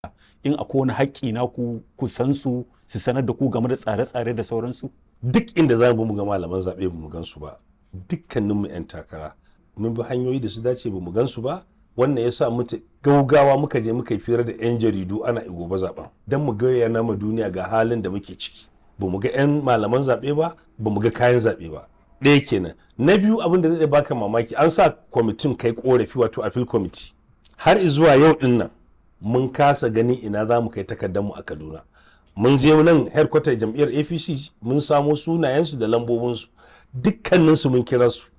in akwai wani haƙƙi na ku ku san su su sanar da ku game da tsare-tsare da sauransu duk inda za mu ga malaman zaɓe ba mu gan su ba dukkaninmu 'yan takara mun bi hanyoyi da su dace ba mu gan su ba wannan ya sa muta gaugawa muka je muka yi fira da 'yan jaridu ana gobe zaben don mu gaya nama duniya ga halin da muke ciki ba mu ga 'yan malaman zaɓe ba ba mu ga kayan zaɓe ba ɗaya kenan na biyu abin da zai baka mamaki an sa kwamitin kai korafi wato appeal committee har zuwa yau din nan mun kasa gani ina za mu kai takardar mu a kaduna mun je nan headquarter jam'iyyar apc mun samo sunayensu da lambobinsu dukkaninsu mun kira su